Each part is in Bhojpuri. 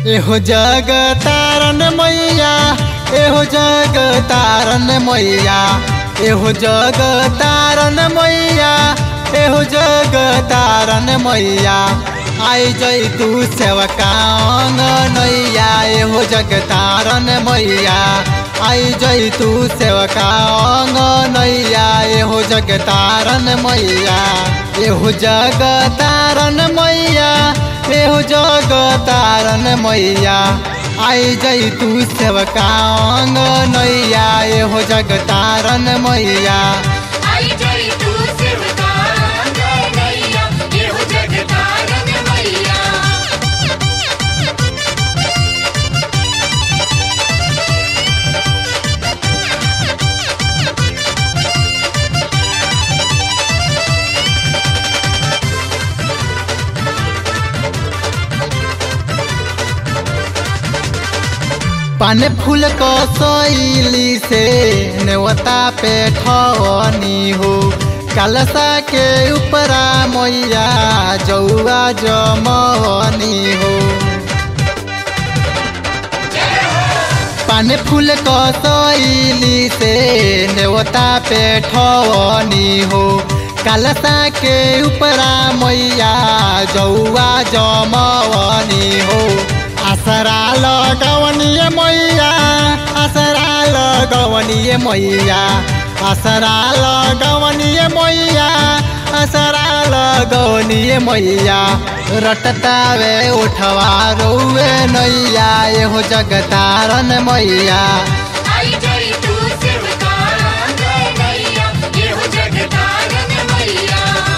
एहो जग तारन मैया एहो जग तारन मैया एहो जग तारन मैया एहो जग तारन मैया आई जई तू सेवका नैया एहो जग तारन मैया आई जई तू सेवका नैया एहो जग तारन मैया एहो जग तारन मैया एहो जग तारन मैया आई जई तू सेवका नैया एहो जग तारन मैया आई जई तू सेवका नैया एहो जग तारन मैया पान फूल को सैली से नेवता पे ठवनी हो कलसा के ऊपरा मैया जौआ जमवनी हो पान फूल को सैली से नेवता पे ठवनी हो कलसा के ऊपरा मैया जौआ जमवनी हो आसरा लगवनिए मैया आसरा लगवनिए मैया आसरा लगवनिए मैया आसरा लगवनिए मैया रटतावे उठवा रोवे नैया एहो जगतारन मैया आई जई तू सेवका नैया एहो जग तारन मैया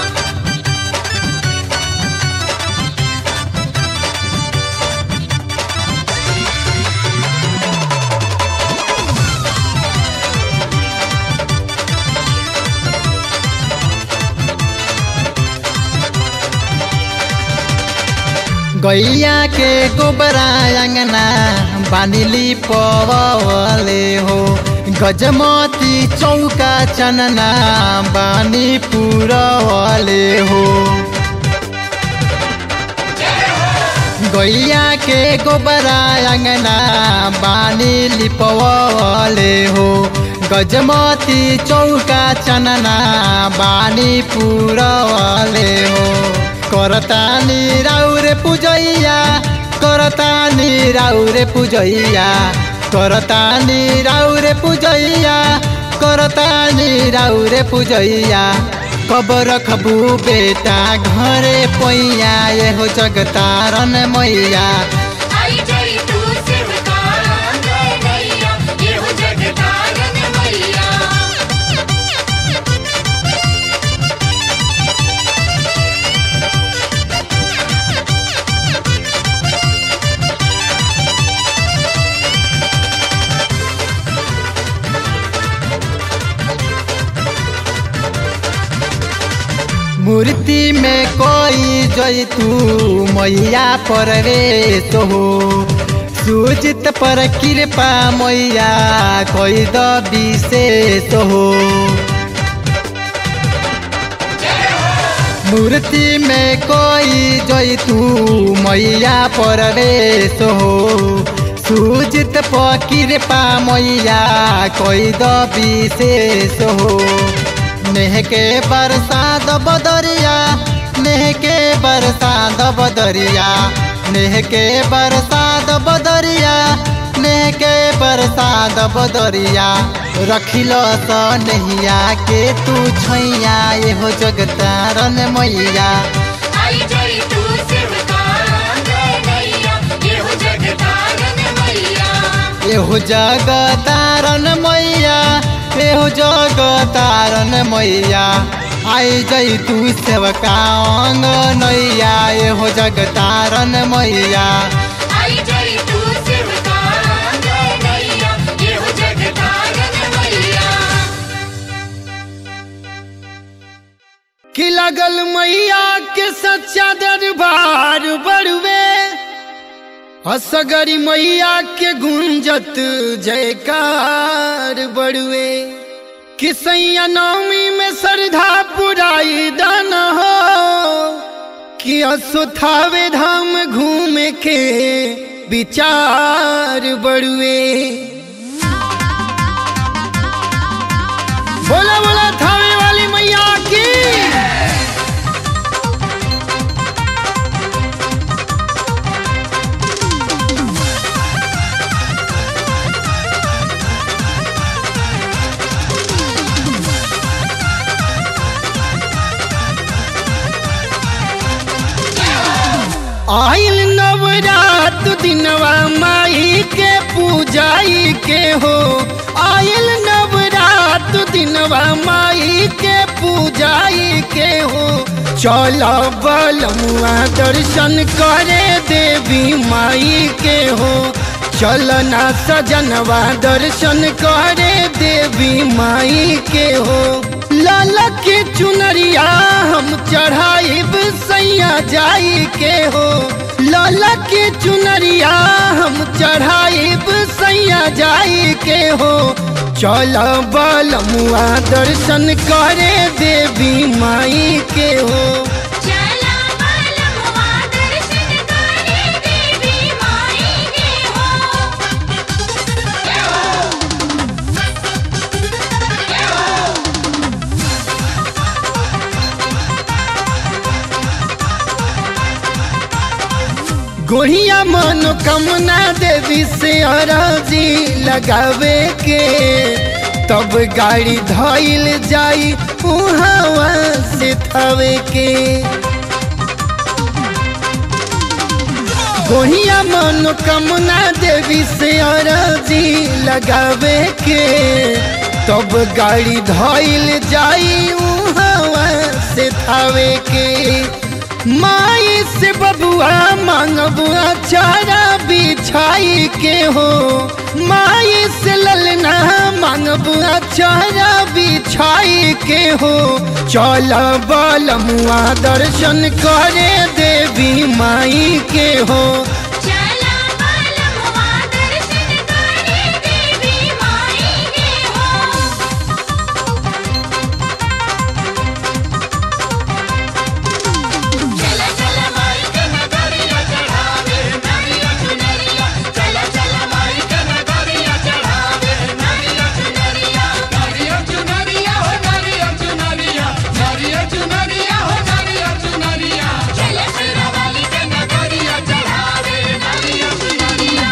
गैया के गोबरा अंगना बानिली पवले हो गजमती चौका चनना बानी पुरवले हो गैया के गोबरा अंगना बानी लिपवले हो गजमती चौका चनना बानी पुरवले हो करतानी राउरे पूजैया करतानी राउरे पूजैया करतानी राउरे पूजैया करतानी राउरे पूजैया कब रखबू बेटा घरे पैया एहो जगतारन मैया आई जई तू सेवका नैया एहो जग तारन मैया मूर्ति में कोई जई तू मैया परवेश हो सूजित पर कृपा मैया कोई द विशेष हो मूर्ति में कोई जई तू मैया परवेश हो सूजित पर कृपा मैया कोई द विशेष हो नेह के बरसात बदरिया नेह के बरसात बदरिया नेह के बरसात बदरिया नेह के बरसात बदरिया रखिल स नहिया के तू छैया एहो जगतारन मैया आई जई तू सेवका नैया एहो जग तारन मैया एहो जगतारन मैया एहो जगतारन मैया आई जई तू सेवका नैया एहो जगतारन मैया आई जई तू सेवका नैया एहो जग तारन मैया कि लगल मैया के सच्चा दरबार बड़ुए असगरी मैया के गुंजत जयकार बड़ुए कि सैया नवमी में श्रद्धा पुराई दान हो कि असुथावे धाम घूम के विचार बड़ुए बोला बोला थावे वाली मैया की आइल नवरात दिनवा माई के पूजाई के हो आइल नवरात दिनवा माई के पूजाई के हो चल बलमुआ दर्शन करे देवी माई के हो चल ना सजनवा दर्शन करे देवी माई के हो लाला के चुनरिया हम चढ़ाइब सैया जाई के हो लाला के चुनरिया हम चढ़ाइब सैया जाई के हो चल बलमुआ दर्शन करे देवी माई के हो चला बालमुआ दर्शन करे देवी माई के हो जय हो जय हो गोढ़िया मनोकामना देवी से अराजी लगावे के तब गाड़ी धइल जाई उहावा से थवे के गोढ़िया मनोकामना देवी से अराजी लगावे के तब गाड़ी धइल जाई उहावा से थवे के माई से बबुआ मांगबुआ चारा बिछाई के हो माई से ललना मांगबुआ चारा बिछाई के हो चल बलमुआ दर्शन करे देवी माई के हो चला बालमुआ दर्शन करे देवी माई के हो चला चला माई के नगरिया चढ़ावे नारिया चुनरिया चला चला माई के नगरिया चढ़ावे नारिया चुनरिया नारिया चुनरिया हो नारिया चुनरिया नारिया चुनरिया हो नारिया चुनरिया चला सिरा वाली के नगरिया चढ़ावे नारिया चुनरिया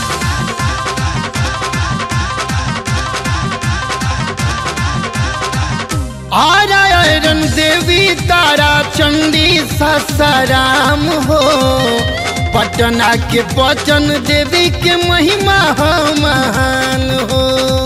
आरायण देवी तारा चंडी ससाराम हो पटना के पचन देवी के महिमा हो महान हो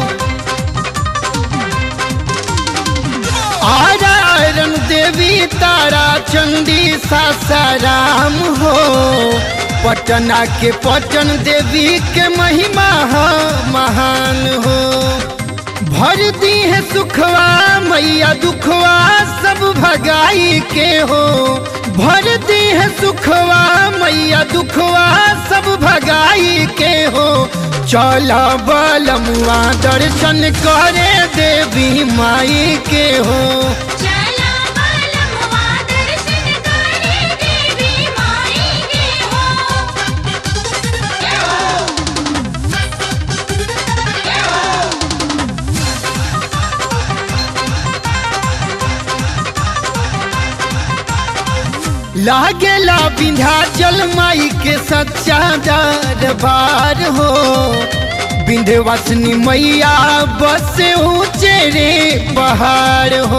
आरायण देवी तारा चंडी सासाराम हो पटना के पटन देवी के महिमा हो महान हो भर दी है सुखवा मैया दुखवा सब भगाई के हो भर दी है सुखवा मैया दुखवा सब भगाई के हो चल बलमुआ दर्शन करे देवी माई के हो चला बालमुआ दर्शन करे देवी माई के हो जय हो जय हो लागेला विंध्याचल माई के सच्चा दरबार हो विंध्यवासिनी मैया बस ऊंचे रे पहाड़ हो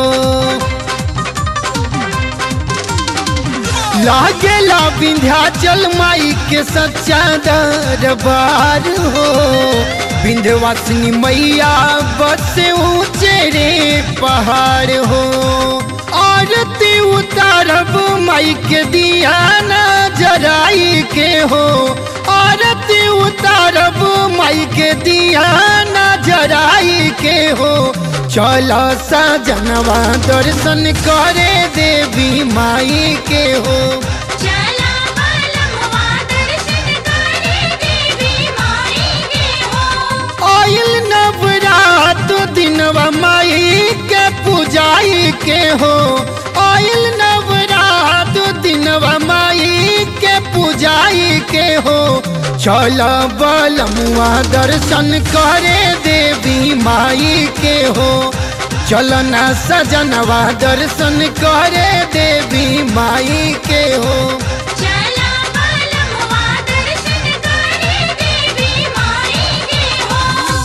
लागेला विंध्याचल माई के सच्चा दरबार हो विंध्यवासिनी मैया बस ऊंचे रे पहाड़ हो आरती उतारब माई के दिया न जराई के हो आरती उतारब माई के दिया न जराई के हो चल सजनवा दर्शन करे देवी माई के हो चला बालमुआ दर्शन करे देवी माई के हो आइल नवरात दिनवा माई के पूजाई के हो आइल नवरात दिनवा माई के पूजाई के हो चल बलमुआ दर्शन करे देवी माई के हो चलना सजनवा दर्शन करे देवी माई के हो चला बालमुआ दर्शन करे देवी माई के हो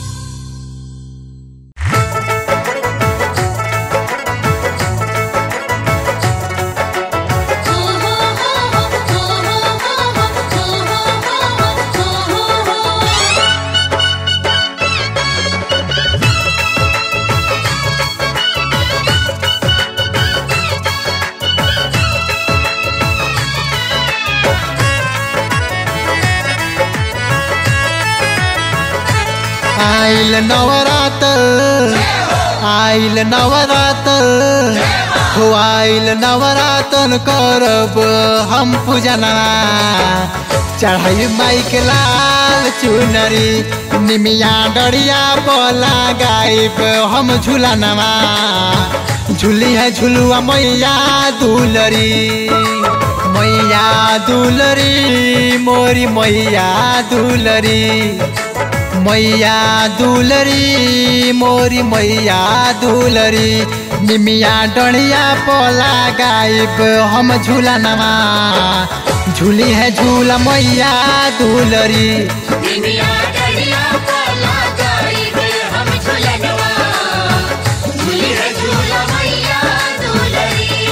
आइल नवरात्र आइल नवरात्र हो आइल नवरात्र करब हम पूजना चढ़ाई माई के लाल चुनरी निमिया डरिया बोला गायब हम झूलनवा झूली है झुलुआ मैया दुलरी मैया दुलरी मोरी मैया दुलरी मैया दुलरी मोरी मैया दुलरी निमिया डणिया पोला गायब हम झूला नवा झूली है झूला मैया दुलरी निमिया डरिया कोला गाइब हम झुलनवा झूली है झूला मैया दुलरी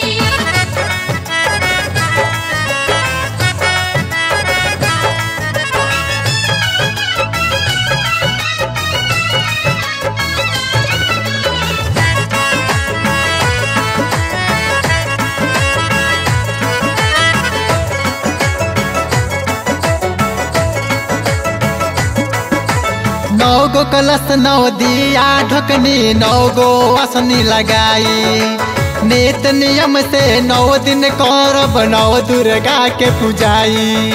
नौ गो कलश नौ दिया ढकनी नौ गो असनी लगाई नेत नियम से नौ दिन करब नौ दुर्गा के पूजाई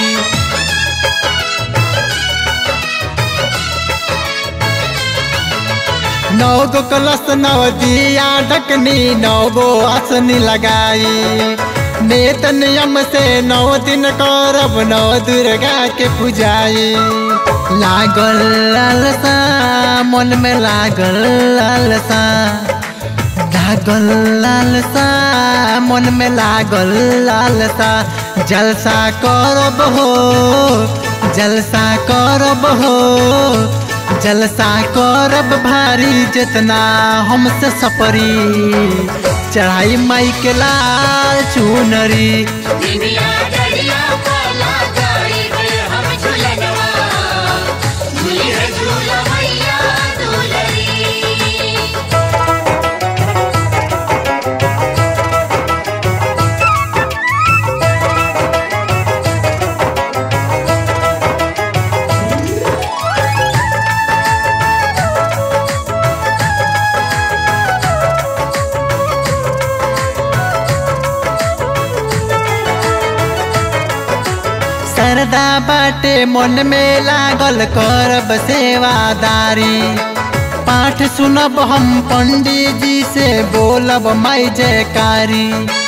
नौ गो कलश नौ दिया ढकनी नौ गो आसनी लगाई नेत नियम से नौ दिन करब नौ दुर्गा के पूजाई लागल लालसा मन में लागल लालसा लागल लालसा मन में लागल लालसा जलसा करब हो जलसा करब हो जलसा करब भारी जितना हमसे सपरी चढ़ाई माई के लाल चुनरी निमिया डरिया कोला गाइब हम झुलनवा झूली है झूला मैया दुलरी सरदा बाटे मन में लागल करब सेवादारी पाठ सुनब हम पंडित जी से बोलब माई जयकारी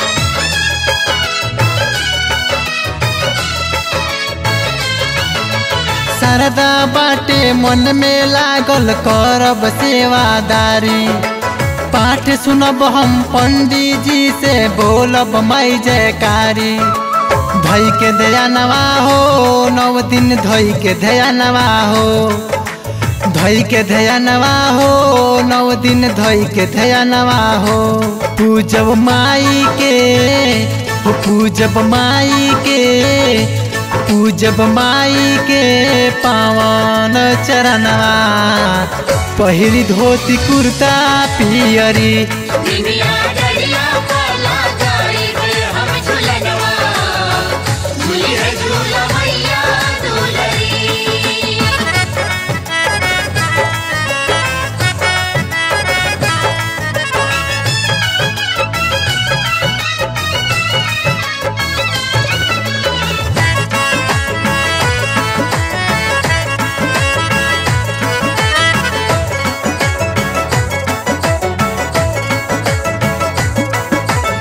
सरदा बाटे मन में लागल करब सेवादारी पाठ सुनब हम पंडित जी से बोलब माई जयकारी धई के दया नवा हो नव दिन धई के दया नवा हो धई के दया नवा हो नव दिन धई के दया नवा हो पूजब माई के हो पूजब माई के पूजब माई के पावन चरणवा पहिरी धोती कुर्ता पियरी निमिया डरिया कोला गाइब हम झुलनवा झूली है झूला मैया दुलरी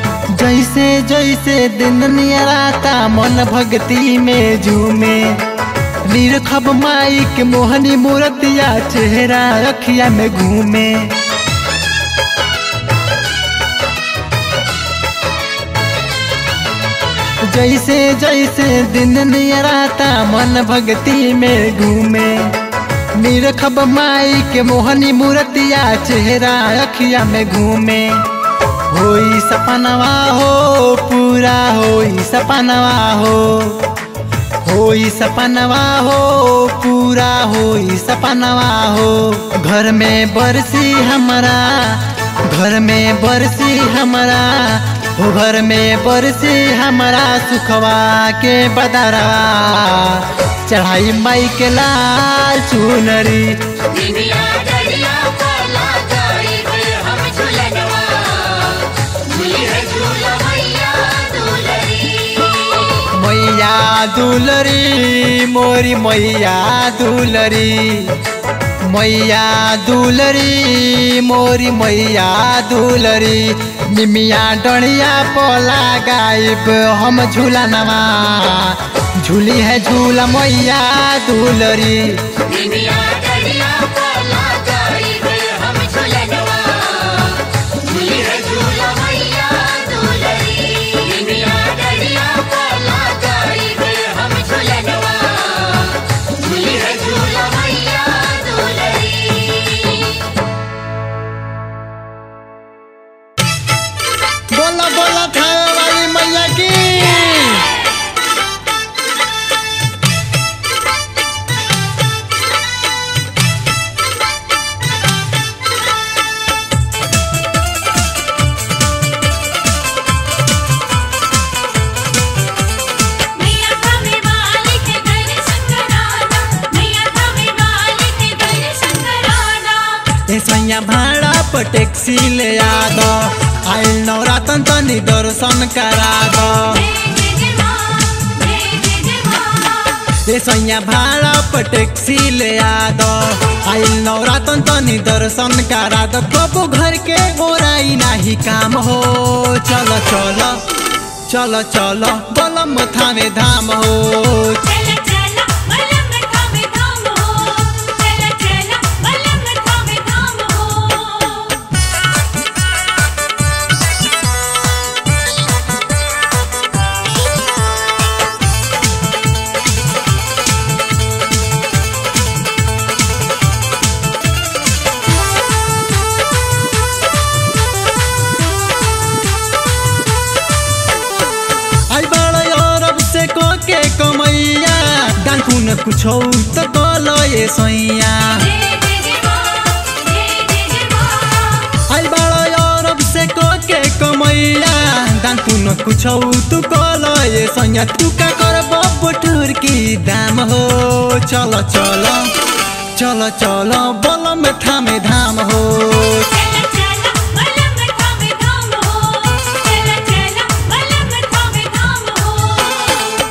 जैसे जैसे दिन नियराता मन भक्ति में झूमे निरखब माई के मोहनी मूर्तिया चेहरा अखिया में घूमे जैसे जैसे दिन नियराता मन भक्ति में घूमे निरखब माई के मोहनी मूर्तिया चेहरा अखिया में घूमे होई सपनवा हो पूरा होई सपनवा हो होई सपनवा हो पूरा होई सपनवा हो घर में बरसी हमारा घर में बरसी हमारा हो घर में बरसी हमारा सुखवा के बदरा चढ़ाई माई के लाल चुनरी निमिया डरिया काला गाड़ी पे हम झुलनवा झूली है झूला मैया दुलरी मैया दुलरी मोरी मैया दुलरी मैया दुलरी मोरी मैया दुलरी निमिया डणिया पोला गायब हम झूलनवा झूली है झूला मैया दुलरी निमिया डरिया काला गाड़ी पे हम झुलनवा झूली है झूला मैया दुलरी निमिया डरिया काला गाड़ी पे हम झुलनवा झूली है झूला मैया दुलरी बोला बोला थावे वाली मैया की मैया थामे वाली के दर्शन कराना मैया थामे वाली के दर्शन कराना ए सैया भाड़ा पर टैक्सी ले आ दो आइल नवरातन तनी दर्शन करा दो जय जय जय मां जय जय जय मां ए सैया भाड़ा पर टैक्सी ले आ दो आइल नवरातन तनी दर्शन करा दो कबो घर के ओराई नाही काम हो चलो चलो चलो चलो बोलम थामे धाम हो चला चला मलंग थामे धाम हो चला चला मलंग थामे धाम हो आई बड़ा अरब से को के कमैया डांकू न कुछ तो कलो ये सैया जय जय जय मां जय जय जय मां आई बड़ा अरब से को के कमैया डांकू न कुछ तू कलो ये सैया तू का कर बटूर की दाम हो चलो चलो चलो चलो बोलो में थामे धाम हो चला चला मलंग थामे धाम हो चला चला मलंग थामे धाम हो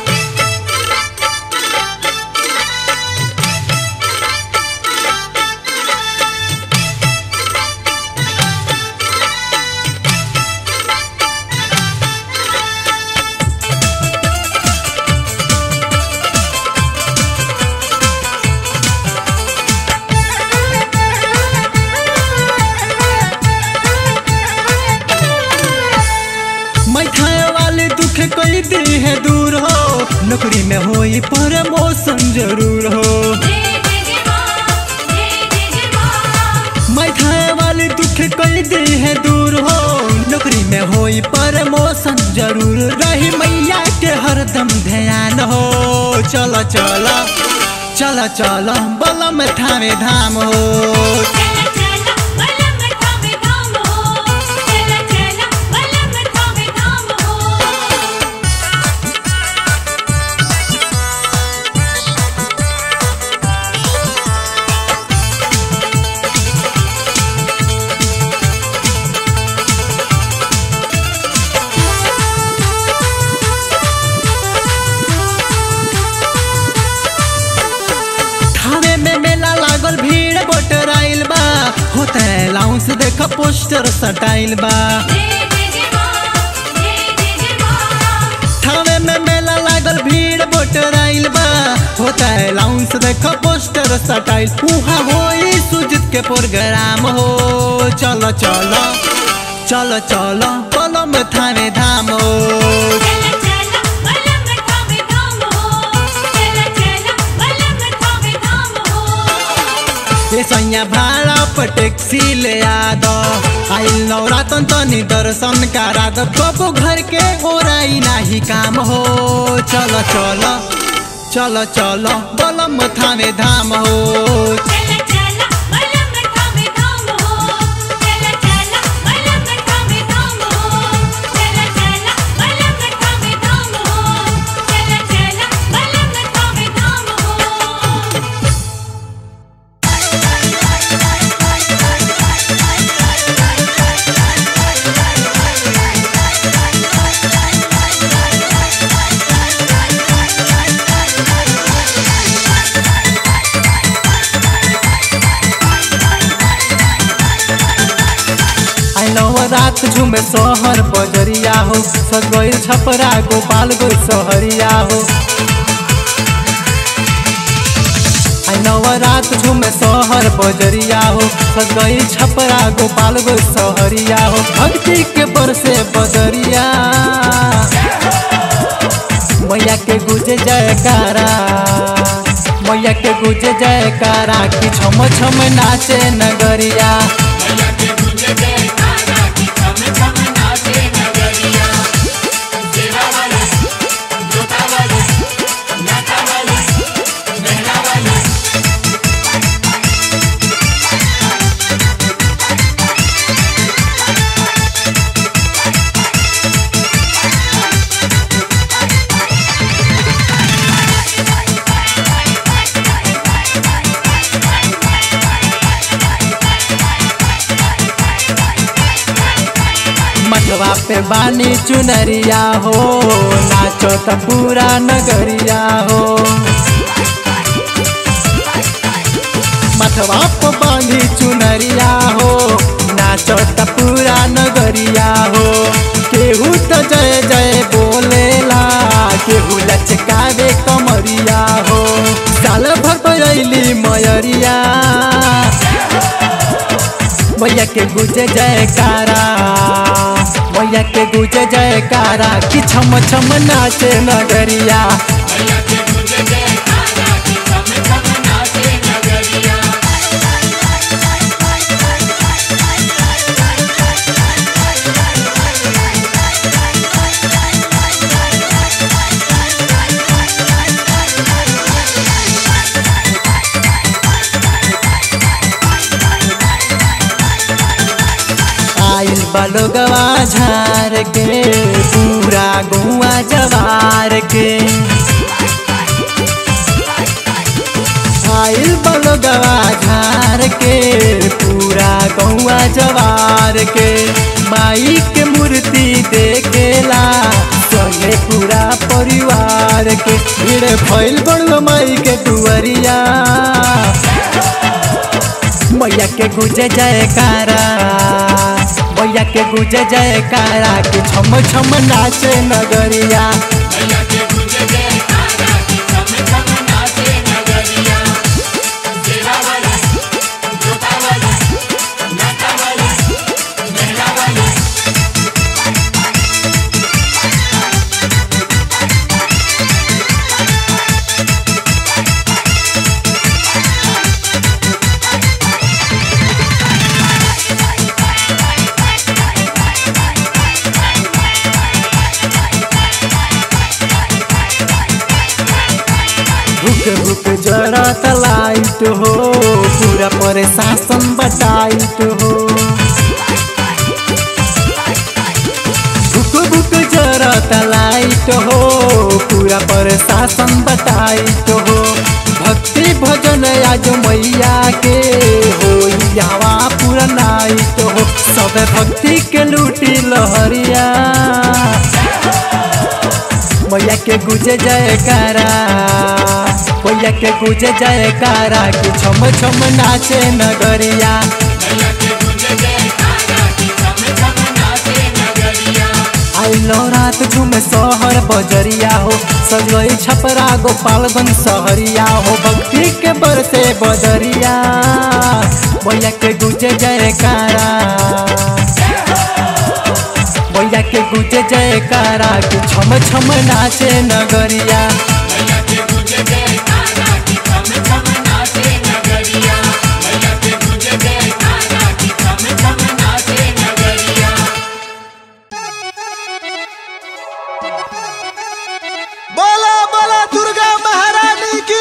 मैठाए वाले दुख कोई दी है दूर हो नौकरी में होई प्रमोशन जरूर हो जय जय जय मां जय जय जय मां मैठाए वाले दुख कोई दी है दूर हो नौकरी में होई प्रमोशन जरूर रही मैया के हरदम ध्यान हो चलो चलो चलो चलो बोलो में थामे धाम हो चला चला मलंग थामे धाम हो चला चला मलंग थामे धाम हो थावे में मेला लागल भीड़ बोटर आइल बा होते लाउंस देख पोस्टर सटाइल बा जय जय जय मां जय जय जय मां थावे में मेला लागल भीड़ बोटर आइल बा हो बाटे लाउंस देखो पोस्टर सटाइल उहा होई सुजित के प्रोग्राम हो चलो चलो चलो चलो कलम थाने धाम हो चला चला बलम थामे धाम हो चला चला बलम थामे धाम हो ये सैया भाड़ा पर टैक्सी ले आ दो आइल नवरातन तनी दर्शन करा दो कबो घर के ओराई नाही काम हो चलो चलो चलो चलो बलम थाने धाम हो चला चला बलम थामे धाम हो चला चला बलम थामे धाम हो चला चला बलम थामे धाम हो चला चला बलम थामे धाम हो आई नवरात झुमे शहर बजरिया हो सगैल छपरा गोपाल गो सहरिया हो आई नवरात झुमे शहर बजरिया हो सगैल छपरा गोपाल गो सहरिया हो भक्ति के बरसे बदरिया मैया के गुजे जयकारा मैया के गुजे जयकारा कि छम छम नाचे नगरिया मैया के गुंजे जयकारा की छम छम नाचे नगरिया सेवा वाली जोता वाली नाता वाली मेहरा वाली मठवा पे बानी चुनरिया हो नाचो त पूरा नगरिया हो मठवा पे बानी चुनरिया हो नाचो त पूरा नगरिया हो केहू तो जय जय बोलेला केहू लचकावे कमरिया हो साल भर पयली मयरिया मैया के गुजे जयकारा मैया के गुजे जयकारा कि छम छम नाचे नगरिया मैया के गुंजे जयकारा की छम छम नाचे नगरिया आइल बलोगवा झार के पूरा गुआ जवार के आइल बलोगवा झार के पूरा गौआ जवार के माई के मूर्ति देखेला चले पूरा परिवार के भीड़ भइल बड़ुआ माई के दुआरिया मैया के गुजे जयकारा मैया के गुजे जयकारा कि छम छम नाचे नगरिया मैया के गुंजे जयकारा की छम छम नाचे नगरिया सेवा वाली जोता वाली नाता वाली मेहरा वाली भूख भूख जरा लाइट हो पूरा प्रशासन बटाइट हो भूख भूख जरा लाइट हो पूरा प्रशासन बटाइट हो भक्ति भजन आज मैया के हो यावा पूरा नाइट हो सब भक्ति के लूटी लहरिया मैया के गुजे जयकारा मैया के गुजे जयकारा कि छम छम नाचे नगरिया मैया के गुंजे जयकारा की छम छम नाचे नगरिया आइलो रात झूमे शहर बजरिया हो सजई छपरा गोपालगंज सहरिया हो भक्ति के बरसे बदरिया भैया के गुजे जयकारा भैया के गुजे जयकारा कि छम छम नाचे नगरिया मैया के गुजे जयकारा की थम थम नाचे नगरिया मैया के गुजे जयकारा की थम थम नाचे नगरिया बोला बोला दुर्गा महारानी की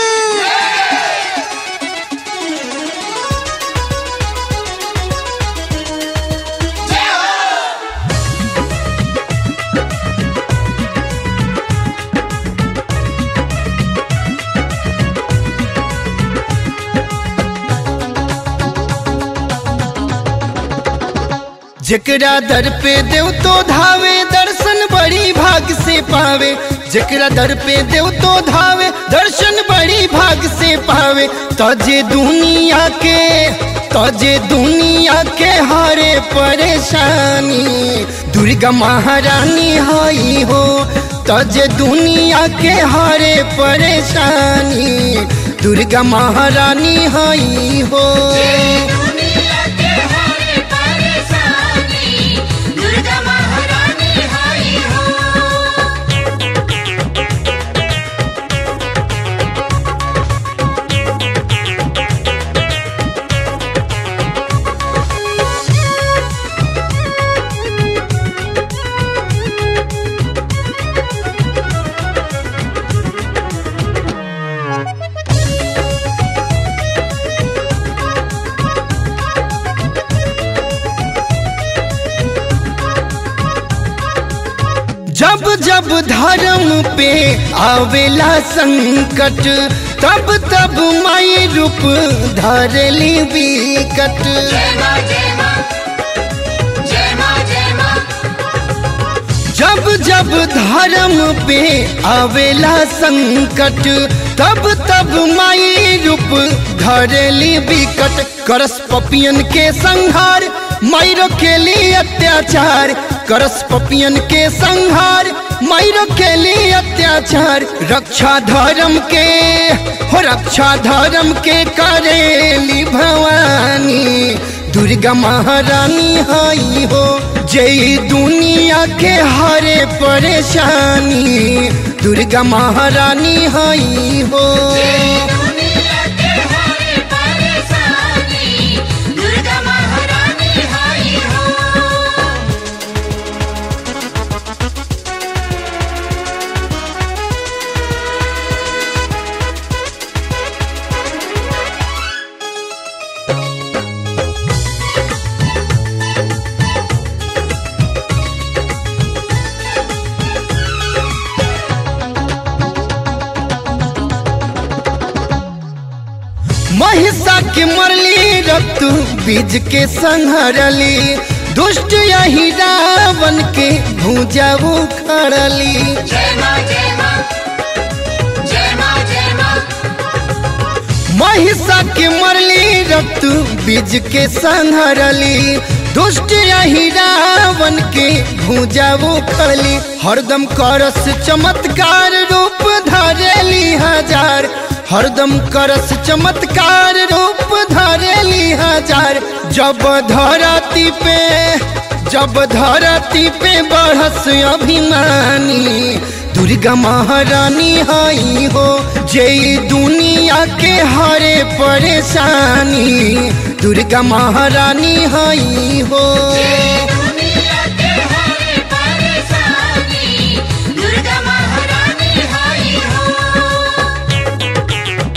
जेकरा दर पे देव तो धावे दर्शन बड़ी भाग से पावे जेकरा दर पे देव तो धावे दर्शन बड़ी भाग से पावे तजे दुनिया के तजे दुनिया के हरे परेशानी दुर्गा महारानी हई हो तजे दुनिया के हरे परेशानी दुर्गा महारानी हई हो दुनिया के हरे परेशानी दुर्गा महारानी हाई हो जब जब धर्म पे आवेला संकट तब तब माई रूप धरली विकट जय मां जय मां जय मां जय मां जब जब धर्म पे आवेला संकट तब तब माई रूप धरली विकट करस पपियन के संहार मायरो के लिए अत्याचार करस पपियन के संहार मायरो के लिए अत्याचार रक्षा धर्म के हो रक्षा धर्म के करेली भवानी दुर्गा महारानी हई हो जय दुनिया के हरे परेशानी दुर्गा महारानी हई हो दुनिया के हरे परेशानी दुर्गा महारानी हाई हो महिषा के मरली रक्त बीज के संहरली दुष्ट यही रावण के भूजा उखड़ली जय मां जय मां जय मां जय मां महिषा के मरली रक्त बीज के संहरली दुष्ट यही रावण के भूजा उखड़ली हरदम करस चमत्कार रूप धरेली हजार हरदम करस चमत्कार रूप धरेली हजार जब धरती पे जब धरती पे बढ़स अभिमानी दुर्गा महारानी हई हो जय दुनिया के हरे परेशानी दुर्गा महारानी हई हो दुनिया के हरे परेशानी दुर्गा महारानी हाई हो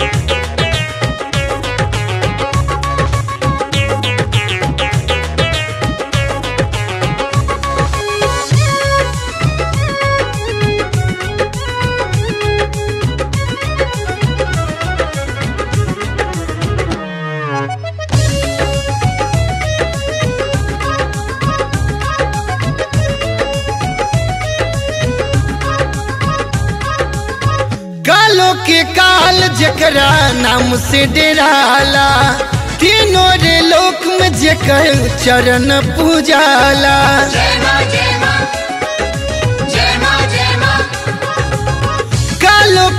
कालो के काल जकरा नाम से डेराला तीनों रे लोक में जेकर चरण पूजाला जय मां जय मां जय मां जय मां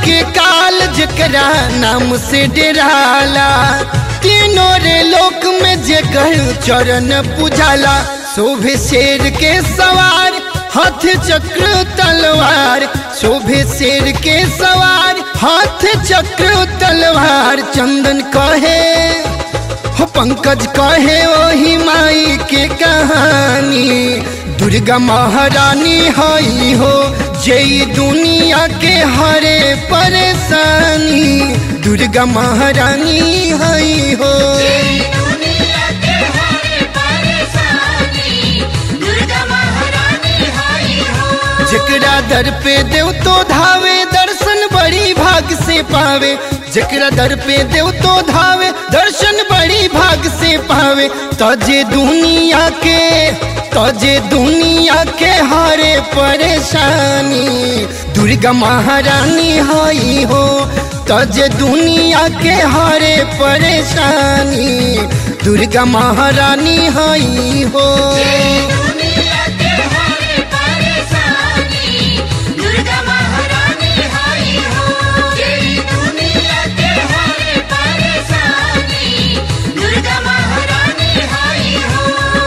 के काल जकरा नाम से डेराला तीनों रे लोक में जेकर चरण पुजाला शोभे शेर के सवार हाथ चक्र तलवार शोभे शेर के सवार हाथ चक्र तलवार चंदन कहे हो पंकज कहे वही माई के कहानी दुर्गा महारानी हई हो जई दुनिया के हरे परेशानी दुर्गा महारानी हई हो दुनिया के हरे परेशानी दुर्गा महारानी हाई हो जकरा दर पे देव तो धावे दर्शन बड़ी भाग से पावे जकरा दर पे देव तो धावे दर्शन बड़ी भाग से पावे तजे दुनिया के तजे दुनिया के हारे परेशानी दुर्गा महारानी हई हो तजे दुनिया के हारे परेशानी दुर्गा महारानी हई हो दुनिया के हरे परेशानी दुर्गा महारानी हाई हो दुनिया के हरे परेशानी दुर्गा महारानी हाई हो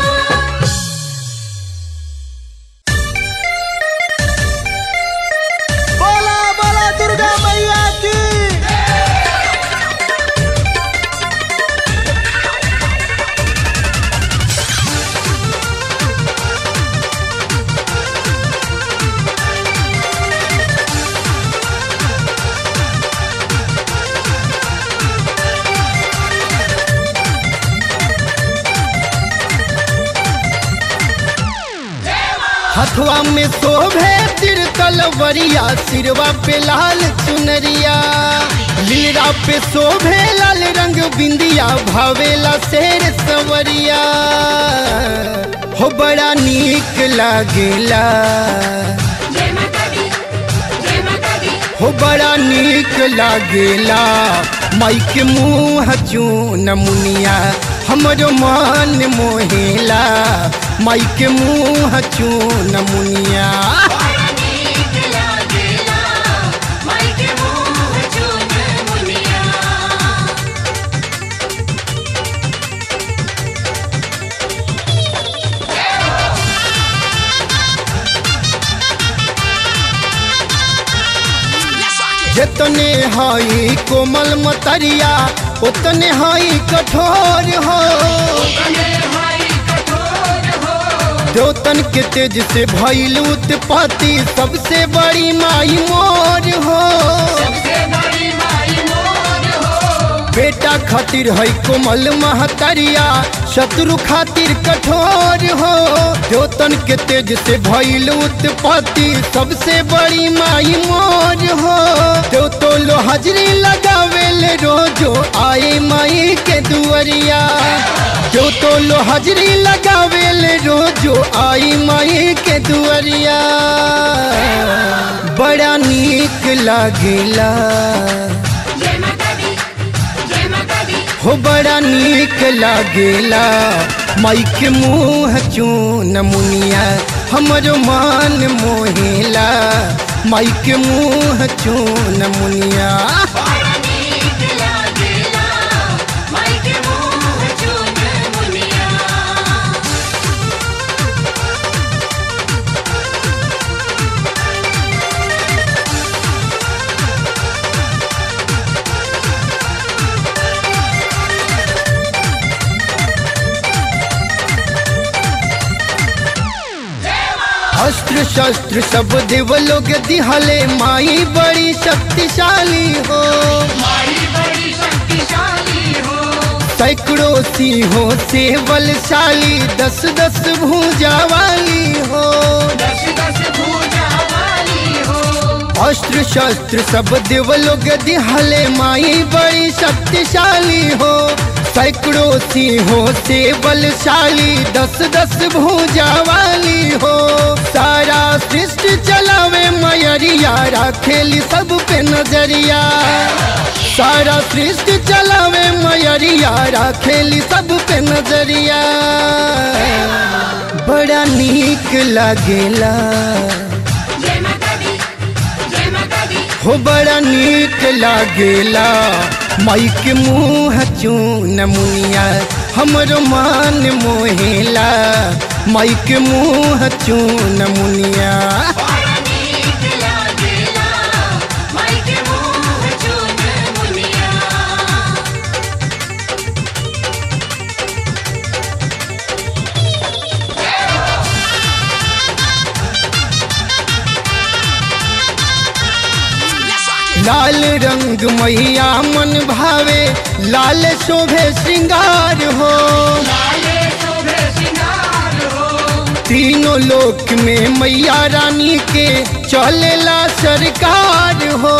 बोला बोला दुर्गा मैया की हथवा में शोभे तिरतल वरिया सिरवा पे लाल चुनरिया लीला पे शोभे लाल रंग बिंदिया भावेला शेर सवरिया हो बड़ा नीक लागेला जय माता दी जय माता दी हो बड़ा नीक लागेला माई के मुँह चून मुनिया हमरो मन मोहेला माई के मुँह चून मुनिया नीक लागेला माई के मुँह चून मुनिया जितने हई कोमल मतरिया उतने हई कठोर हो देवतन के तेज से भइल उत्पत्ति सबसे बड़ी माई मोर हो बेटा खातिर है कोमल महतरिया शत्रु खातिर कठोर हो देवतन के तेज से भइल उत्पत्ति सबसे बड़ी माई मोर हो देव तो लो हाजरी लगावेल रोजो आए माई के दुआरिया जो तो लो हाजरी लगावेल रोजो आई माई के दुआरिया बड़ा नीक लागेला जय माता दी जय माता दी हो बड़ा नीक लागेला माई के मुँह चून मुनिया हमरो मान मोहेला माई के मुँह चून मुनिया बड़ा नीक लागेला माई के मुँह चून मुनिया अस्त्र शस्त्र सब देव लोग दिहले माई बड़ी शक्तिशाली हो माई बड़ी शक्तिशाली हो सैकड़ों सिंहों से बलशाली दस दस भूजा वाली हो दस दस भुजा वाली हो अस्त्र शस्त्र सब देव लोग दिहले माई बड़ी शक्तिशाली हो सैकड़ों सिंहों से बलशाली दस दस भूजा वाली हो सारा सृष्टि चलावे मयरिया राखेली सब पे नजरिया सारा सृष्टि चलावे मयरिया राखेली सब पे नजरिया बड़ा नीक लागेला जय माता दी जय माता दी हो बड़ा नीक लागेला माई के मुँह चून मुनिया हमरो मान मोहेला माई के मुँह चून मुनिया बड़ा नीक लागेला माई के मुँह चून मुनिया लाल रंग मैया मन भावे लाल शोभे श्रृंगार हो तीनों लोक में मैया रानी के चलेला सरकार हो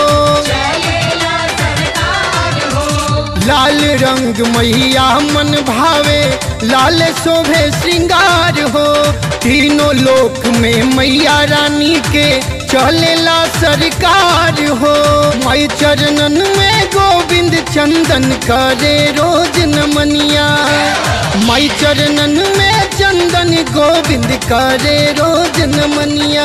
लाल रंग मैया मन भावे लाल शोभे श्रृंगार हो तीनों लोक में मैया रानी के चलेला सरकार हो मई चरणन में गोविंद चंदन करे रोज नमनिया मई चरणन में चंदन गोविंद करे रोज नमनिया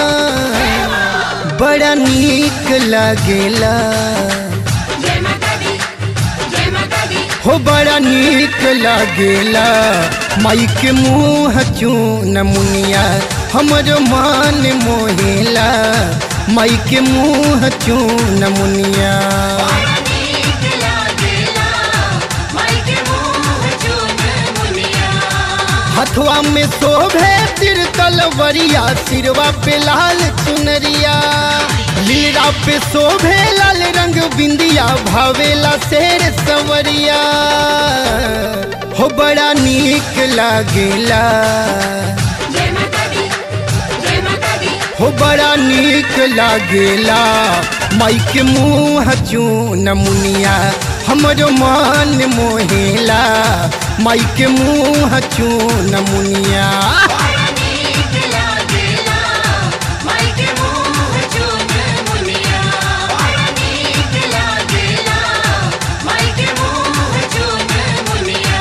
बड़ा नीक लागेला जय माता दी जय माता दी हो बड़ा नीक लागेला माई के मुँह चून मुनिया हमरो मान मोहेला माई के मुँह चून मुनिया बड़ा नीक लागेला माई के मुँह चून मुनिया हथवा में शोभे तिर तलवरिया सिरवा पे लाल चुनरिया लीला पे शोभे लाल रंग बिंदिया भावेला शेर सवरिया हो बड़ा नीक लागेला जय माता दी जय माता दी हो बड़ा नीक लागेला माई के मुँह चून मुनिया हमरो मान मोहेला माई के मुँह चून मुनिया बड़ा नीक लागेला माई के मुँह चून मुनिया बड़ा नीक लागेला माई के मुँह चून मुनिया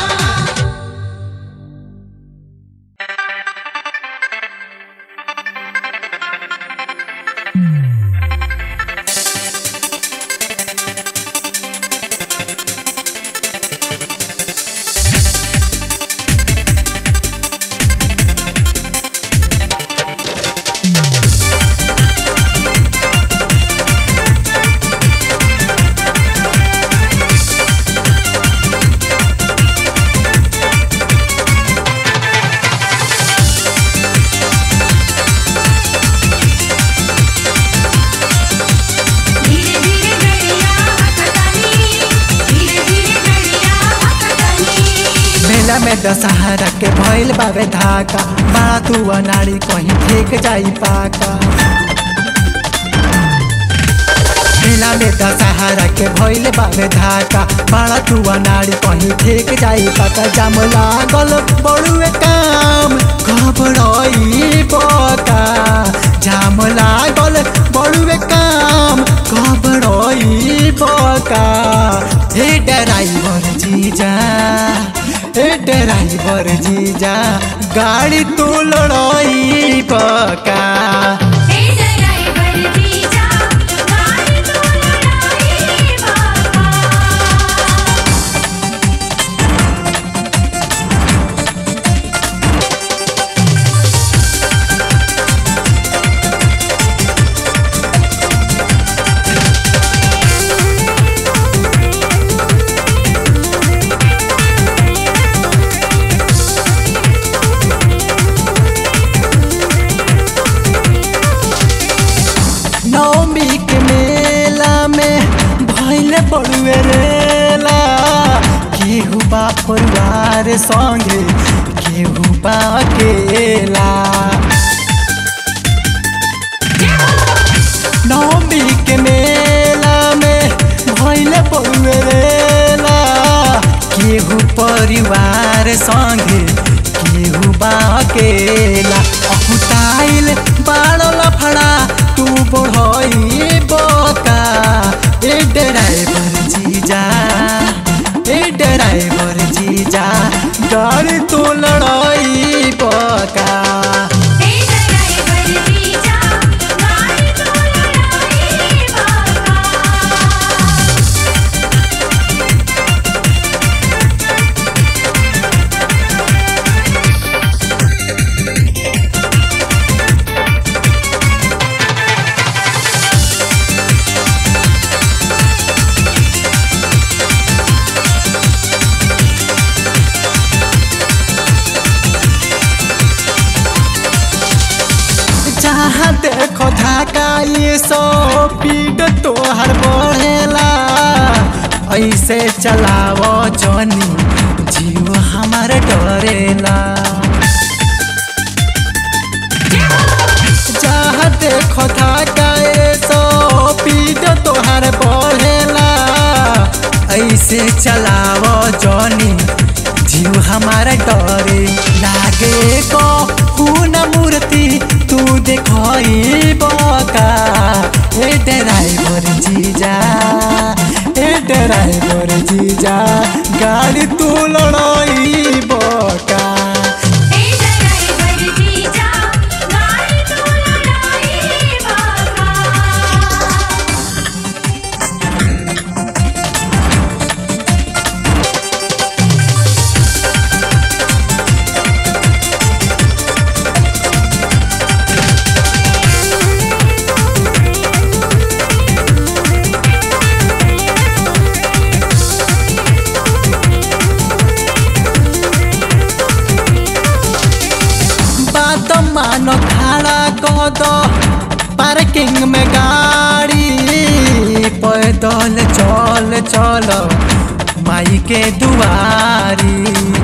धीरे धीरे गड़िया हकतानी धीरे धीरे गड़िया हकतानी मेला में दशहरा के भइल बावे धाका बड़ा तू अनाड़ी कहीं फेंक जाई पाका मेला में दशहरा के भइल बावे धाका बड़ा तू अनाड़ी कहीं फेंक जाई पाका जाम लागल बड़ुए काम घबराई पका जाम लागल बड़ुए काम घबराई पका हे ड्राइवर जीजा ए ड्राइवर जीजा गाड़ी तू लड़ाई पका हे ड्राइवर जीजा गाड़ी तू लड़ाई बाबा नवमी के मेला में भइल बड़ुए रेला केहू बा परिवार संगे केहू बा अकेला नवमी के मेला में भइल बड़ुए रेला केहू परिवार संगे केहू बा अकेला अहुताइल बाड़ो लफड़ा तू बढ़ई बका ए ड्राइवर जीजा ए ड्राइवर जीजा गाड़ी तू लड़ाई बका हे ड्राइवर जीजा गाड़ी तू लड़ाई सौ पीट तोहर बढ़ेला ऐसे चलाव जनी जीव हमार डरेला जहाँ देखो था गाए सौ पीट तोहर बढ़ेला ऐसे चलाव जनी जीव हमारा डरे लागे को खून मूर्ति तू देखई बका ए ड्राइवर जीजा ए ड्राइवर जीजा गाड़ी तू लड़ाई बका ए ड्राइवर जीजा गाड़ी तू लड़ाई बाका बात मानो खड़ा कह दो पार्किंग में गाड़ी पैदल चल चल माई के दुआरी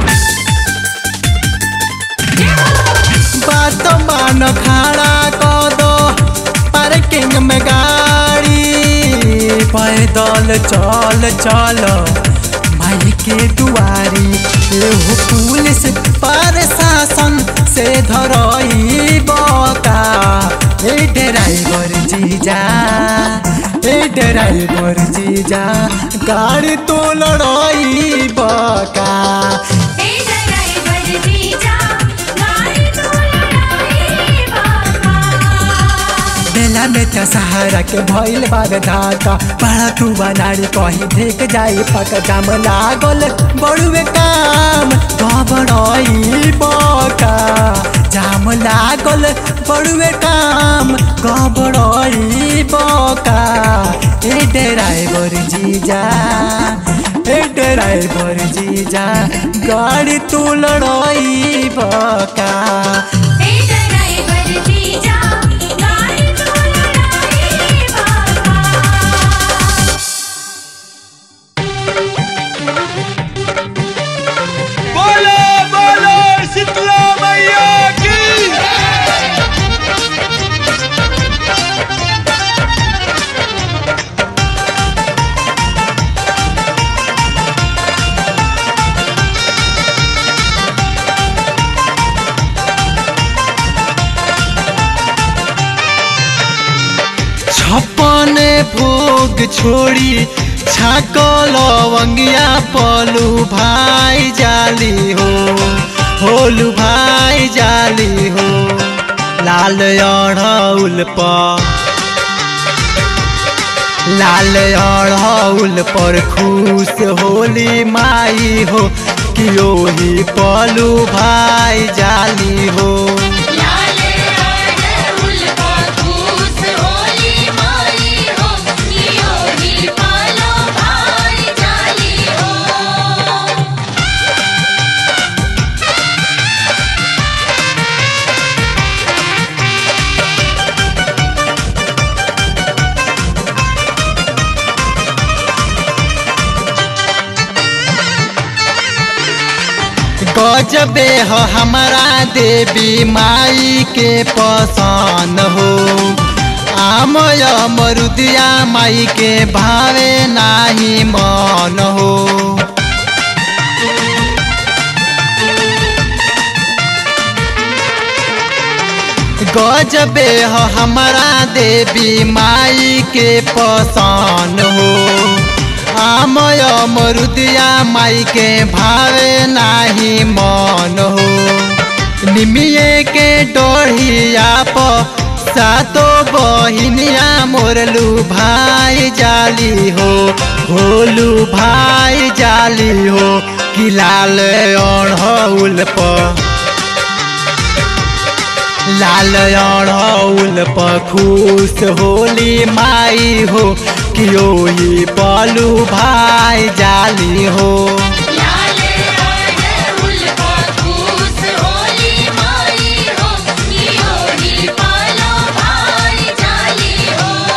बात मानो खड़ा कह दो पार्किंग में गाड़ी पैदल चल चल माई के दुआरी एहो पुलिस प्रशासन से धरई बका ए ड्राइवर जीजा ए ड्राइवर जीजा गाड़ी तो लड़ाई बका ए ड्राइवर जीजा गाड़ी तू लड़ाई बाका बेला में त सहारा के भइल बार धाका बड़ा तू बनाड़ी कहीं देख जाई पक जाम लागल बड़ुए काम गबड़ई बका जाम लागल बड़ुए काम गबड़ई बका ए ड्राइवर जीजा ए ड्राइवर जीजा गाड़ी तू लड़ई बका ए ड्राइवर जीजा गाड़ी तू लड़ाई बाका बोलो बोलो शीतला मैया की छप्पन भोग छोड़ी छाकल लवंगिया पलू भाई जाली हो होलू भाई जाली हो लाल अढ़ौल पर लाल अढ़ौल पर खुश होली माई हो कि ओही पलू भाई जाली हो लाले अड़हुल का धूस होली माई हो कियो ही पालो भाई जाली हो गजबे हो हमारा देवी माई के पसंद हो आमय मरुदिया माई के भावे नाही मन हो गजबे हो हमारा देवी माई के पसंद हो आमय मरुदिया माई के भावे नाही मन हो निमिये के डोढ़िया प सातो बहिनिया मोरलू भाई जाली हो होलू भाई जाली हो कि लाल अढ़ौल पर लाल अढ़ौल पर खुश होली माई हो कि ओही पलू भाई जाली हो लाले अड़हुल का धूस होली माई हो कियो ही पालो भाई जाली हो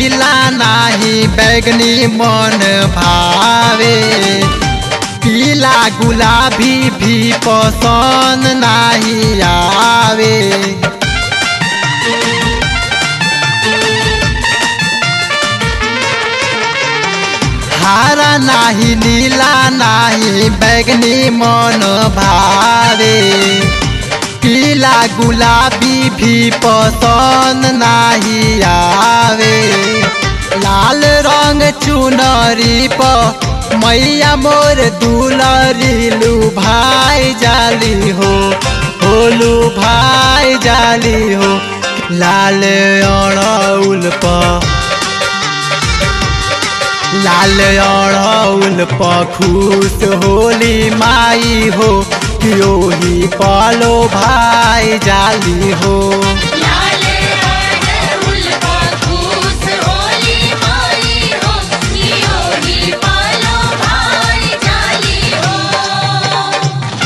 नीला नाही बैगनी मन भावे पीला गुलाबी भी पसंद नाही आवे हारा नाही नीला नाही बैगनी मन भावे पीला गुलाबी भी पसंद नाही आवे लाल रंग चुनरी प मैया मोर दुलरी लू भाई जाली हो होलू भाई जाली हो लाल अड़ौल प लाल अड़ौल पखूस होली माई हो क्योही पालो भाई जाली हो लाले अड़हुल बखूस होली माई हो नियोगी पालो भाई जाली हो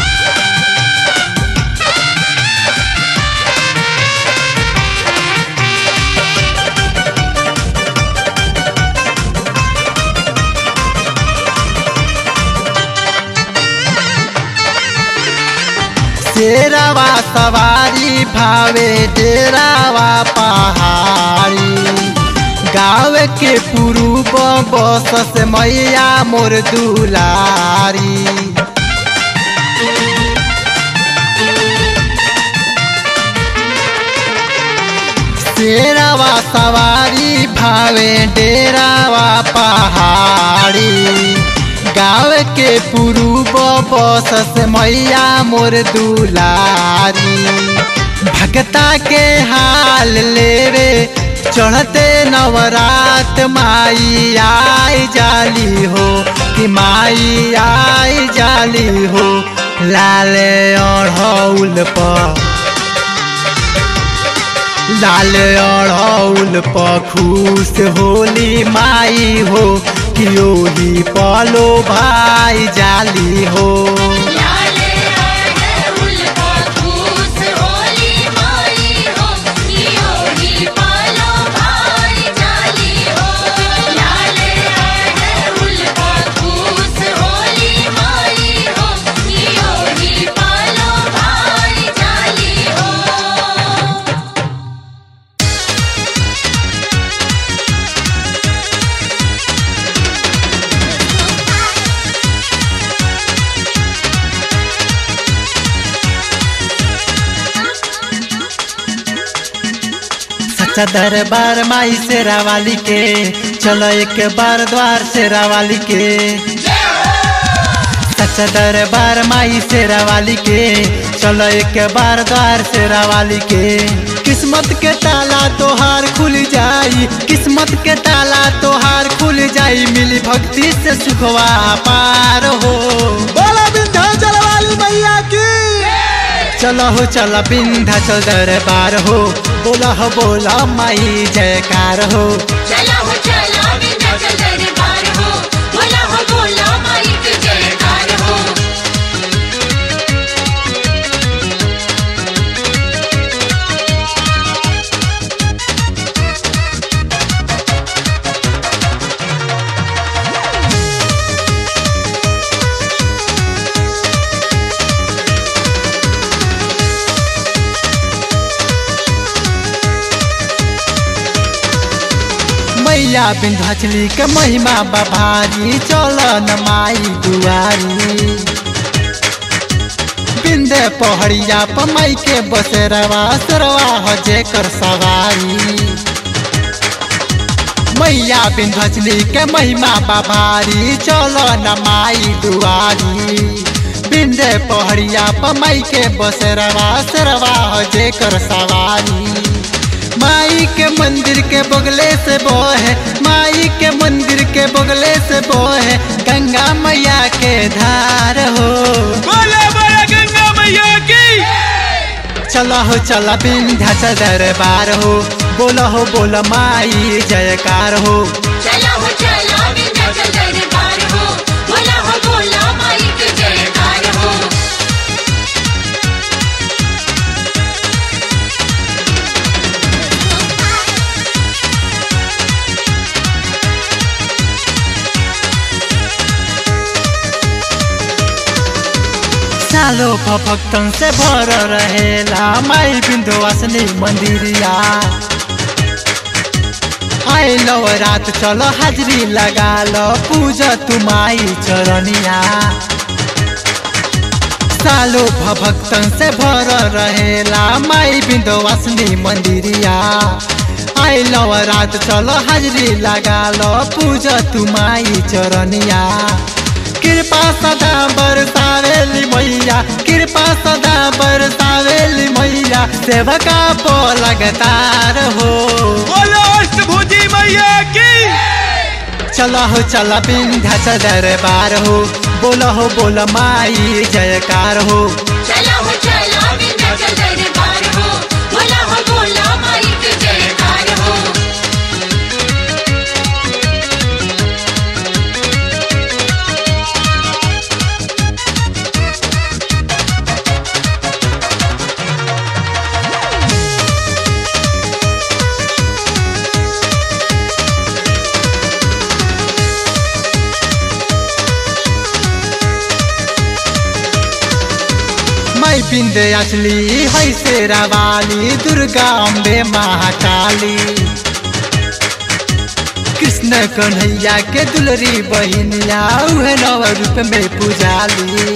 शेरवा सवारी भावे डेरावा पहाड़ी गाँव के पुरूब बस से मैया मोर दुलारी शेरवा सवारी भावे डेरावा पहाड़ी गाँव के पुरूब बस से मैया मोर दुलारी भगता के हाल लेवे चढ़ते नवरात माई आई जाली हो कि माई आई जाली हो लाल अढ़ौल पर लाल अड़ौल पखूस होली माई हो कियोही पालो भाई जाली हो लाले अड़हुल बखूस होली माई हो नियोगी पालो भाई जाली हो लाले अड़हुल बखूस होली माई हो नियोगी पालो भाई जाली हो सच्चा दरबार माई शेरा वाली के चलो एक बार द्वार शेरा वाली के सच्चा दरबार माई शेरा वाली के चलो एक बार द्वार शेरा वाली के किस्मत के ताला तोहार खुल जाई किस्मत के ताला तोहार खुल जाई मिली भक्ति से सुखवा पार हो बोला विंध्याचल वाली मैया की चलो हो चलो बिंधा चल दरबार हो बोला हो बोला माई जयकार हो चला हो चला विंध्याचल दरबार हो बोला हो बोला माई की जयकार हो मैया बिंधाचली के महिमा बभारी चल न माई दुआरी बिंदे पहड़िया प माई के बसेरवा सरवा हो जेकर सवारी मैया बिंधाचली के महिमा बभारी चल न माई दुआरी बिंदे पहड़िया प माई के बसेरवा सरवा हो जेकर सवारी माई के मंदिर के बगले से बोहे माई के मंदिर के बगले से बोहे गंगा मैया के धार हो बोला बोला गंगा मैया की चला हो चला विंध्याचल दरबार हो बोला हो बोला माई जयकार हो चला हो चला विंध्याचल दरबार हो बोला हो बोला माई की जयकार हो सालो भक्तन से भर रहेला माई बिंदुवासनी मंदिरिया आए रात चलो हाजरी लगा लो पूजा तुमाई चरनिया सालो भक्तन से भर रहेला माई बिंदुवासनी मंदिरिया आए रात चलो हाजरी लगा लो पूजा तुमाई चरनिया कृपा सदा बरसावेली मैया कृपा सदा बरसावेली मैया सेवका पो लगातार हो बोलो अष्टभुजी मैया की चला हो चला विंध्याचल दरबार हो बोला हो बोला माई जयकार हो चला हो चला विंध्याचल दरबार हो बोला हो बोला माई के जयकार हो मैं बिंदे असली है शेरा वाली दुर्गा अम्बे महाकाली कृष्ण कन्हैया के दुलरी बहिनिया उहे नव रूप में पुजाली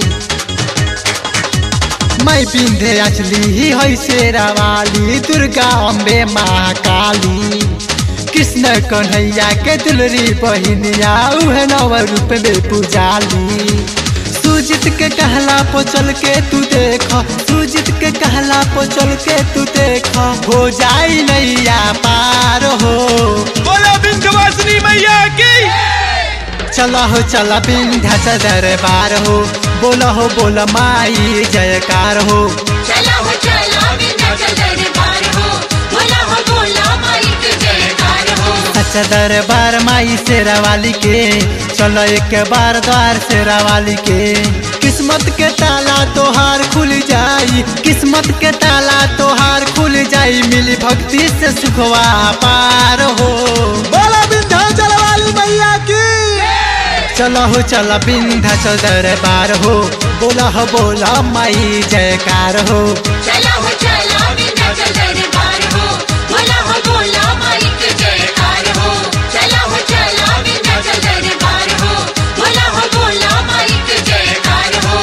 मैं बिंदे असली है शेरा वाली दुर्गा अम्बे महाकाली कृष्ण कन्हैया के दुलरी बहिनिया उहे नव रूप में पुजाली सुजित के कहला पो चल के तू देख सुजित के कहला पो चल के तू देख हो जाई नैया पार हो बोलो विंध्यवासिनी मैया की चला हो चला विंध्याचल दरबार हो बोला हो बोला माई जयकार हो चला हो चला विंध्याचल दरबार हो बोला हो बोला माई के जयकार हो सच्चा दरबार माई शेरा वाली के चलो एक बार द्वार शेरा वाली के किस्मत के ताला तोहार खुल जाई किस्मत के ताला तोहार खुल जाई मिली भक्ति से सुखवा पार हो बोलो विंध्याचल वाली मैया की चलो हो चला विंध्याचल दरबार हो बोला हो बोला माई जयकार हो चला हो चला विंध्याचल दरबार हो बोला हो बोला माई के जयकार हो चला हो चला विंध्याचल दरबार हो बोला हो बोला माई के जयकार हो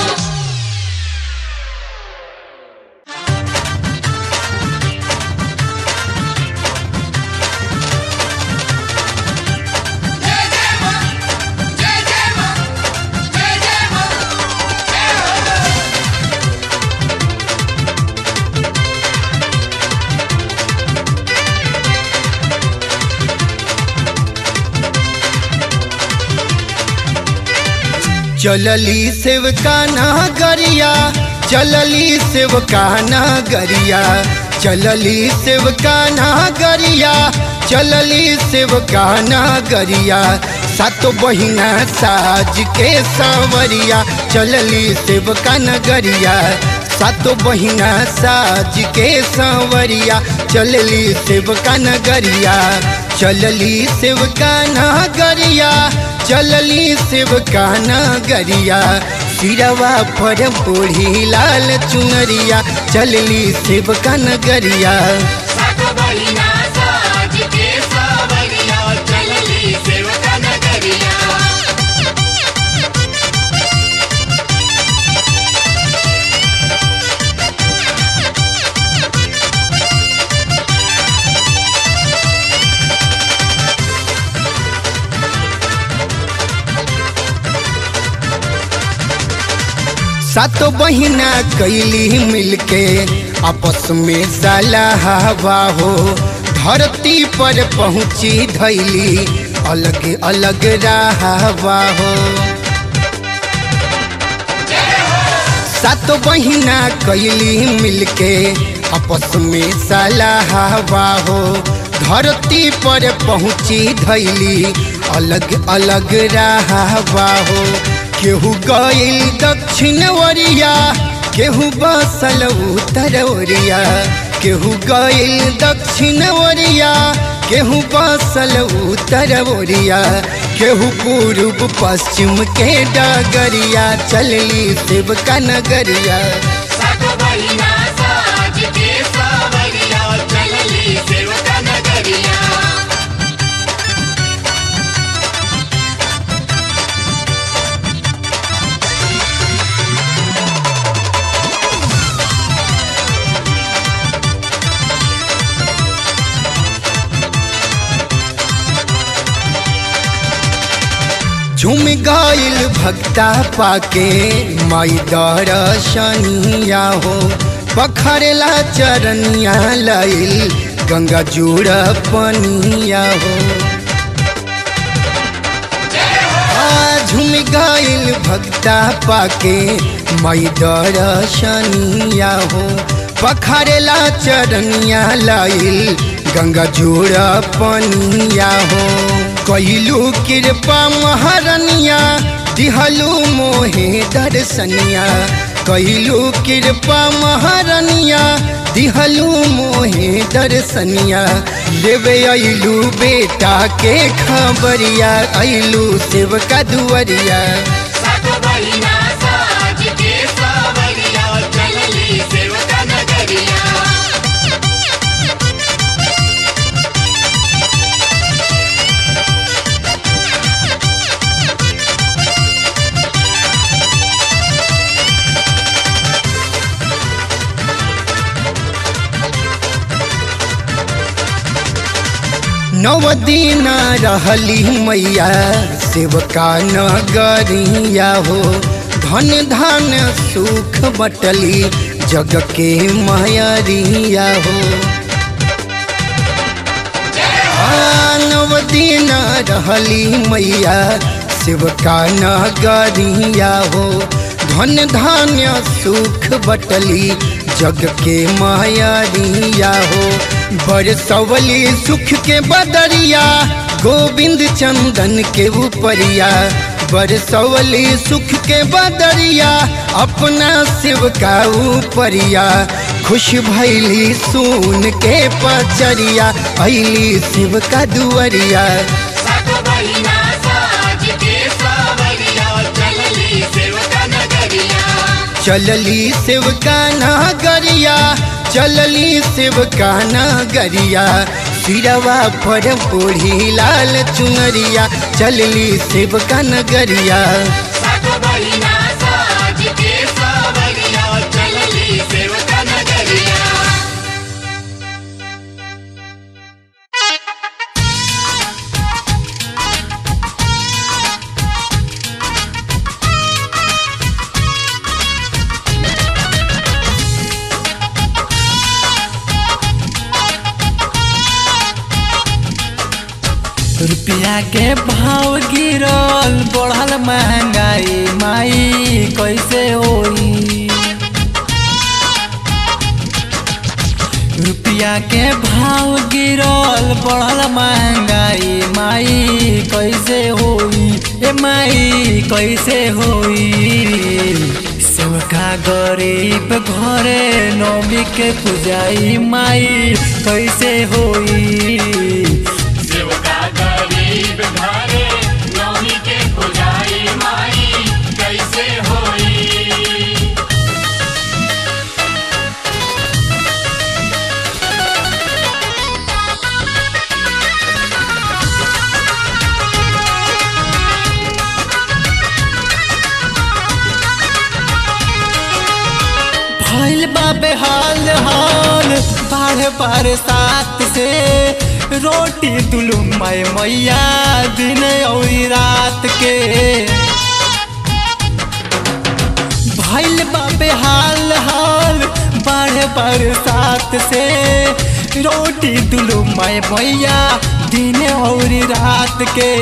जय जय मां जय जय मां जय जय मां जय हो चलली सेवकाना गरिया चलली सेवकाना गरिया चलली सेवकाना गरिया चलली सेवकाना गरिया सातो बहिना साज के सावरिया चलली सेवकाना गरिया सातो बहिना साज के सावरिया चलली सेवकाना गरिया चलली सेवकाना गरिया चलली शिवकाना गरिया सिरवा पर बूढ़ी लाल चुनरिया चलली शिवकाना गरिया सात बहिना साज के सावरिया चलली सेवका नगरिया सातो बहिना कैली मिलके आपस में सलाहवा हो धरती पर पहुँची धैली अलग अलग रहवा हो सातो बहिना कैली मिलके आपस में सलाहवा हो धरती पर पहुँची धैली अलग अलग रहवा हो केहू गईल दक्षिण ओरिया केहू बसल उत्तर ओरिया केहू गईल दक्षिण ओरिया केहू बसल उत्तर ओरिया केहू पूर्व पश्चिम के डगरिया चलली शिव का नगरिया सात बहिना साज के सावरिया चलली सेवका नगरिया झुम गईल भक्ता पाके माई दर्शनिया हो पखरेला चरनिया लाइल गंगा जुड़ पनिया हो आ, झुम गईल भक्ता पाके माई दर्शनिया हो पखरेला चरनिया लाइल गंगा जुड़ पनिया हो कैलू कृपा महारनिया दिहलू मोहे दर्शनिया कैलू कृपा महारनिया दिहलू मोहे दर्शनिया लेवे अइलू बेटा के खबरिया अइलू सेवका दुआरिया सात बहिना साज के सावरिया चलली सेवका नगरिया नव दिन रहली मैया सेवका नगरिया हो धन धन सुख बटली जग के मायरिया हो आ, नव दिन रहली मैया सेवका नगरिया हो धन धान्य सुख बटली जग के मायरिया हो बरसवली सुख के बदरिया गोविंद चंदन के ऊपरिया बरसवली सुख के बदरिया अपना शिव का ऊपरिया खुश भैली सुन के पचरिया अली शिव का दुआरिया सात बहिना साज के सावरिया चलली सेवका नगरिया चलली शिव का नगरिया चलली शिव का नगरिया सिरवा पर बूढ़ी लाल चुनरिया चलली शिव का नगरिया सात बहिना साज के सावरिया चलली सेवका नगरिया रुपया के भाव गिरल बढ़ल महंगाई माई कैसे होई रुपया के भाव गिरल बढ़ल महंगाई माई कैसे होई ए माई कैसे होई सेवका गरीब घरे नौमी के पुजाई माई कैसे होई सेवका गरीब घरे नौमी के पुजारी माई कैसे होई भइल बा बेहाल हाल बाढ़ बरसात से रोटी दुलू मैं मैया दिन और रात के भइल बा बेहाल हाल बाढ़ बरसात से रोटी दुलू मैं मैया दिन और रात के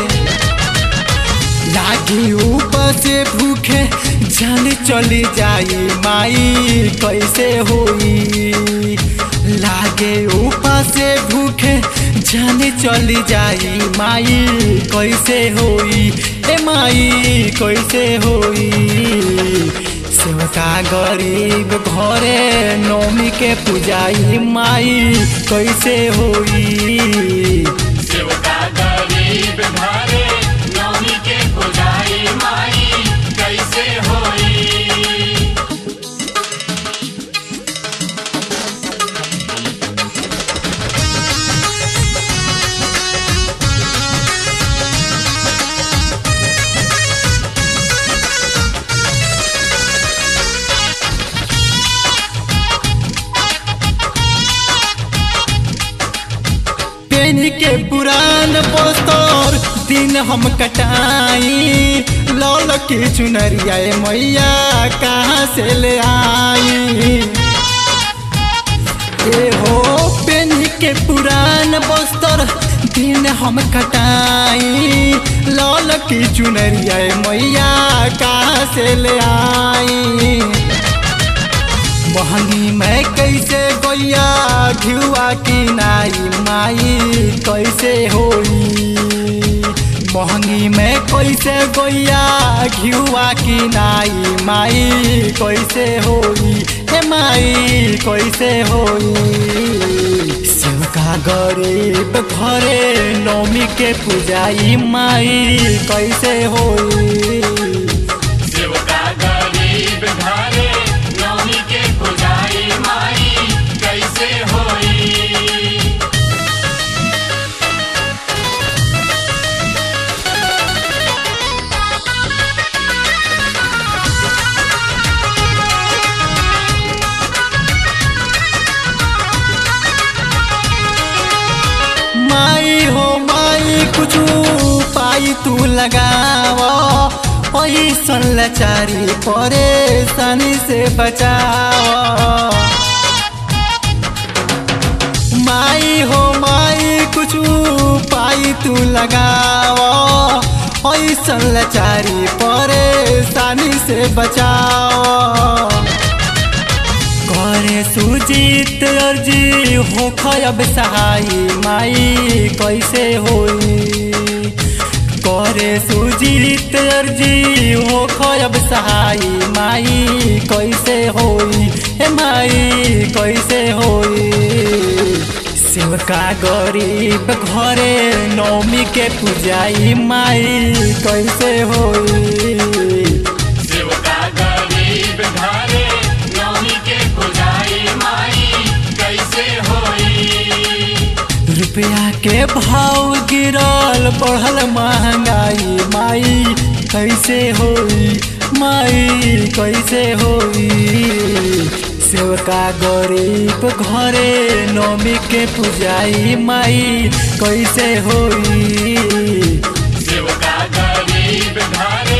लागी ऊपर से भूखे जान चली जाई माई कैसे होई लागे ऊपर से भूखे जान चली जाई माई कैसे होई ए माई कैसे होई सेवका गरीब घरे नौमी के पुजाई माई कैसे होई सेवका गरीब घरे पेनी के पुरान पोस्तर दिन हम कटाई लौल की चुनरिया ए मैया कहाँ से ले आई ए हो पेनी के पुरान बस्तर दिन हम कटाई लौल की चुनरिया ए मैया कहाँ से ले आई महंगी मैं कैसे गोया घियुआ की नाई माई कैसे होई महंगी मैं कैसे गोया घियुआ की नाई माई कैसे होई हे माई कैसे होई शिवका गरीब घरे नौमी के पूजाई माई कैसे होई सेवका गरीब घरे नौमी के पुजारी माई कैसे होई माई हो माई कुछ पाई तू लगाव पैसन लाचारी परेशानी से बचाव माई हो माई कुछ पाई तू लगाव पैसन लाचारी परेशानी से बचाव करे सुजीत अर्जी हो खयब सहाई माई कैसे होई करे सुजीत अर्जी हो खयब सहाई माई कैसे होई हे माई कैसे होई शिवका गरीब घरे नौमी के पूजाई माई कैसे होई सेवका गरीब घरे नौमी के पुजारी माई कैसे होई रुपया के भाव गिरल बढ़ल महंगाई माई कैसे होई माई कैसे होई सेवका गरीब घरे नौमी के पूजाई माई कैसे होई सेवका गरीब घरे